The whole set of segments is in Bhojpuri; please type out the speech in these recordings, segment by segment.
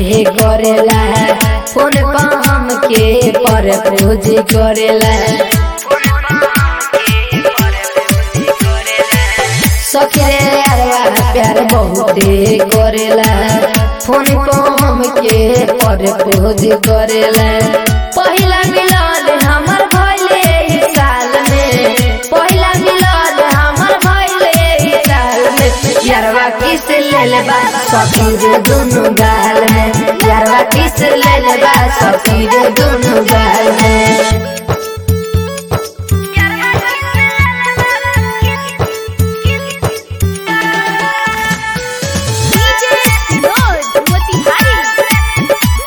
हमके करेला फोन पर हमके पर पूज करेला सखरे अरवा प्यार बहुते करेला फोन पर हमके पर पूज करेला पहिला मिलन हमर भइले ई साल में पहिला मिलन हमर भइले ई साल में यारवा किस लेल बा सखी रे दुनु गाल में यारवा किस लेल बा सखी रे दुनु गाल में DJ Sinod Motihari.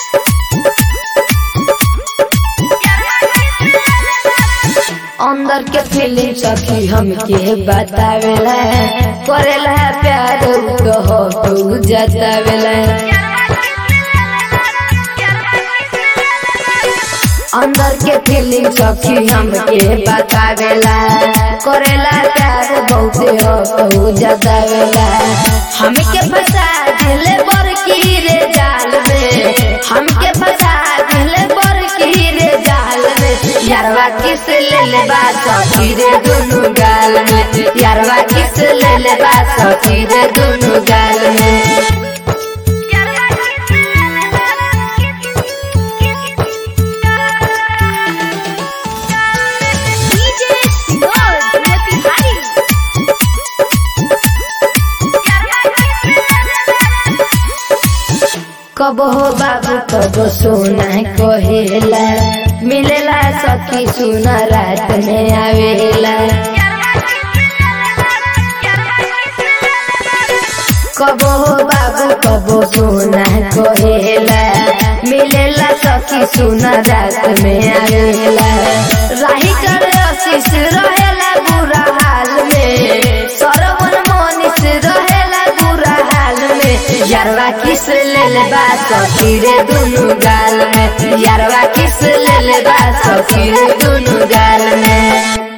अंदर के फीलिंग सखी हमके बतावेला करेला प्यार तो हो तू जतावेला अंदर के फीलिंग सखी हमके बतावेला करेला प्यार बहुते हो तू जतावेला हमके फंसा दिले बर की रे जाल में हमके फंसा दिले बर की रे जाल में यारवा किस ले ले बा सखी रे दुनु गाल में यारवा किस ले ले बा सखी रे दुनु गाल में DJ Sinod Motihari. कब हो बाबू कब सोना कहेला मिलेला सखी सुना रात में आवेला कब हो बाबू कब सोना कहेला मिलेला सखी सुना रात में आवेला राही कर आशीष रहेला बुरा हाल में सरवन मोनिस रहेला बुरा हाल में यारवा किस लेल बा सखी रे दुनु गाल में यारवा किस लेल बा सखी रे दुनु गाल में